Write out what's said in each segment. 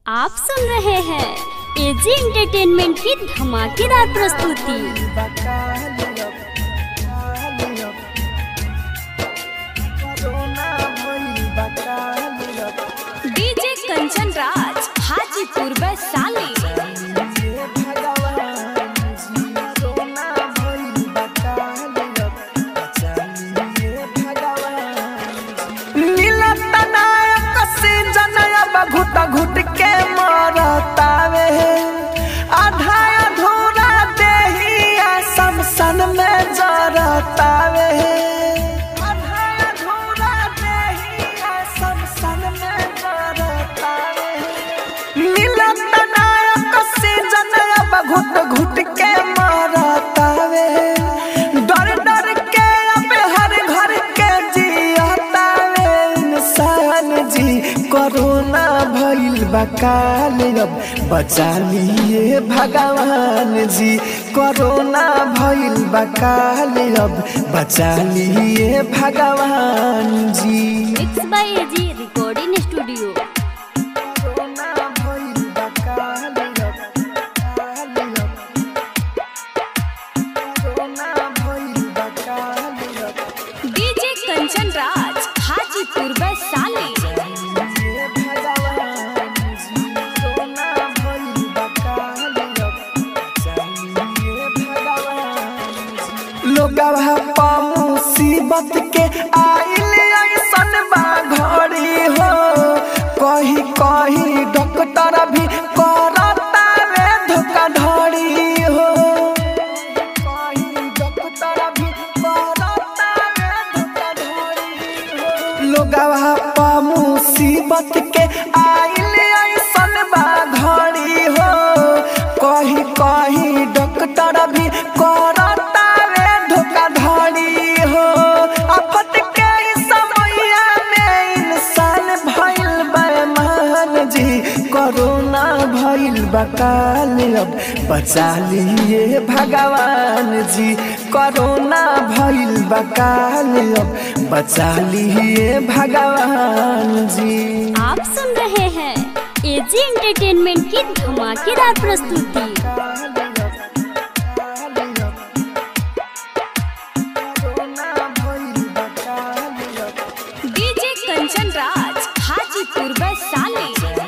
आप सुन रहे हैं एजी एंटरटेनमेंट की धमाकेदार प्रस्तुति डीजे कंचन राज हाजीपुर वैशाली घुट घुट के मरतावे आधा अधूरा देहिया समसन में जरतावे आधा अधूरा देहिया समसन में जरतावे मिलत नायक से जनया घुट घुट के मरतावे डर डर के अब हर घर के जियतावे इंसान जी कोरोना भइल बकाल अब बचा लिए भगवान जी कोरोना भइल बकाल अब बचा लिए भगवान जी mix by AG recording studio corona भइल बकाल अब बकाल अब कोरोना भइल बकाल अब डीजे कंचन राज हाजीपुर वैशाली ये भगवान जी कोरोना भइल बकाल अब चाहिए भगवान जी लोगवा पा मुसीबत के आइल ऐसन बा घड़ी हो कही कही डॉक्टर भी करता रे धोखाधड़ी हो कही डॉक्टर भी करता रे धोखाधड़ी हो लोगवा पा मुसीबत के आइल ऐसन बा घड़ी हो कही कही डॉक्टर भी करता रे धोखाधड़ी हो आफत के इस समैया में इंसान भइल बेमान जी कोरोना भइल बकाल अब बचा लिए भगवान जी कोरोना भइल बकाल अब बचा लिए भगवान जी आप सुन रहे हैं एजी एंटरटेनमेंट की धमाकेदार प्रस्तुति डीजे कंचन राज हाजीपुर वैशाली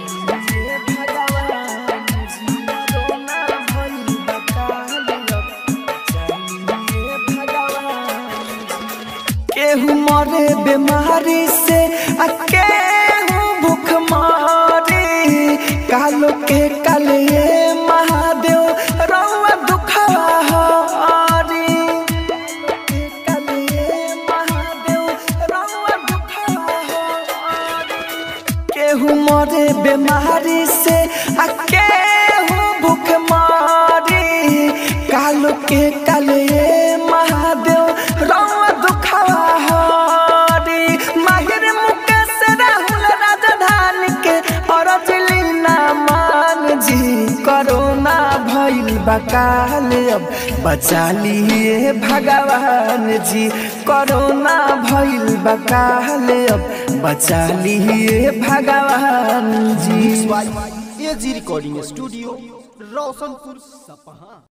केहू मरे बीमारी से आ केहू भूख मारी कालो के काले महादेव रउआ दुखवा हारी काले महादेव रउआ दुखवा हारी केहू मरे बीमारी से आ केहू भूख मारी कालो के काले महादेव रउआ दुखवा हारी माहिर मुकेश राहुल राजधानी के और ना मान जी कोरोना भइल बकाल अब बचा लिए भगवान जी कोरोना भइल बकाल अब बचा लिए भगवान जी एजी रिकॉर्डिंग स्टूडियो रोशनपुर सपहा